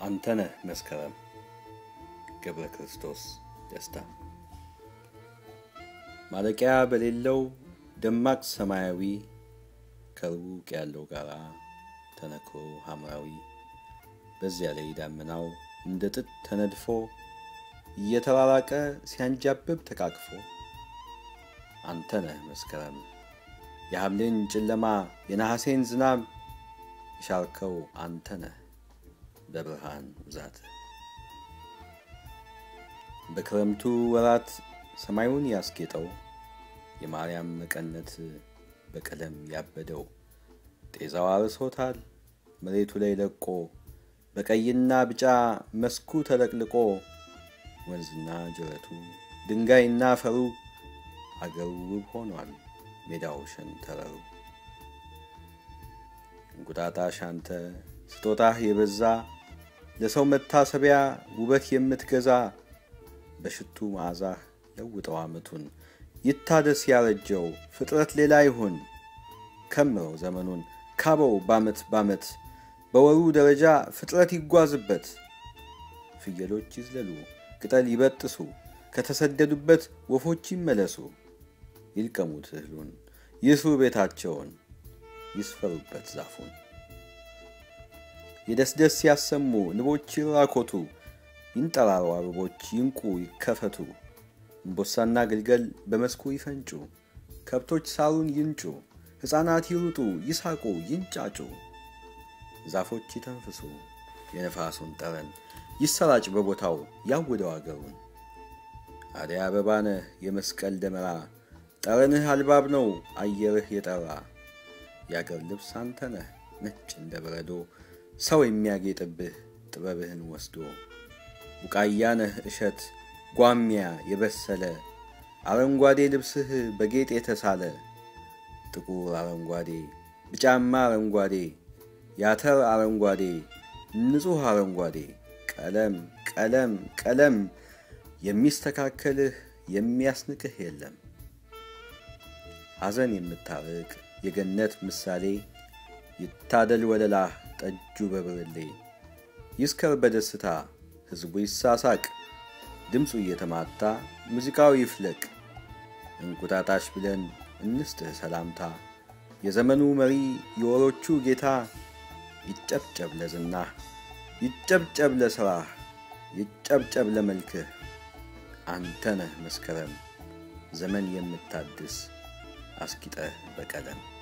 አንተነህ መስከረም ገብረ ክርስቶስ ደስታ ማለቂያ በሌለው ደማቅ ሰማያዊ ከሩቅ ያለው ጋራ ተነክሮ ሐምራዊ በዚያ ላይ ዳመናው እንደ ጥጥ ተነድፎ እየተራራቀ ሲያንጃብብ ተቃቅፎ አንተነህ መስከረም የሐምሌን ጨለማ የነሐሴን ዝናብ የሻርከው አንተነህ በብርሃን ብዛት በክረምቱ ወራት ሰማዩን ያስጌጠው የማርያም መቀነት በቀለም ያበደው ጤዛው አርሶታል መሬቱ ላይ ለቆ በቀይና ቢጫ መስኩ ተለቅልቆ ወንዝና ጅረቱ ድንጋይና አፈሩ አገሩ ውብ ሆኗል ሜዳው ሸንተረሩ እንቁጣጣሽ አንተ ስጦታህ የበዛ ለሰው መታሰቢያ ውበት የምትገዛ በሽቱ መዓዛህ ለውጠው ዓመቱን ይታደስ ያረጀው ፍጥረት ሌላ ይሁን ከምረው ዘመኑን ካበው ባመት ባመት በወሩ ደረጃ ፍጥረት ይጓዝበት ፍየሎች ይዝለሉ ቅጠል ይበጥሱ ከተሰደዱበት ወፎች ይመለሱ ይልቀሙት እህሉን ይስሩ ቤታቸውን ይስፈሩበት ዛፉን የደስደስ ያሰሙ ንቦች ይራኮቱ ይንጠራሩ አበቦች ይንቁ ይከፈቱ እምቦሳና ግልገል በመስኩ ይፈንጩ ከብቶች ሳሩን ይንጩ ሕፃናት ይሩጡ ይሳቁ ይንጫጩ ዛፎች ይተንፍሱ የነፋሱን ጠረን ይሰራጭ በቦታው ያውደው አገሩን አደይ አበባነህ የመስቀል ደመራ ጠረንህ አልባብ ነው አየርህ የጠራ የአገር ልብስ አንተነህ ነጭ እንደ በረዶ ሰው የሚያጌጥብህ ጥበብህን ወስዶ ቡቃያነህ እሸት ጓሚያ የበሰለ አረንጓዴ ልብስህ በጌጥ የተሳለ ጥቁር አረንጓዴ ቢጫማ አረንጓዴ ያተር አረንጓዴ ንጹሕ አረንጓዴ ቀለም ቀለም ቀለም የሚስተካከልህ የሚያስንቅህ የለም ሐዘን የምታርቅ የገነት ምሳሌ ይታደል ወለላህ ጠጁ በብርሌ ይስከር በደስታ ሕዝቡ ይሳሳቅ ድምፁ እየተማታ ሙዚቃው ይፍለቅ እንቁጣጣሽ ብለን እንስጥህ ሰላምታ የዘመኑ መሪ የወሮቹ ጌታ ይጨብጨብ ለዝናህ ይጨብጨብ ለሥራህ ይጨብጨብ ለመልክህ አንተነህ መስከረም ዘመን የምታድስ አስጊጠህ በቀለም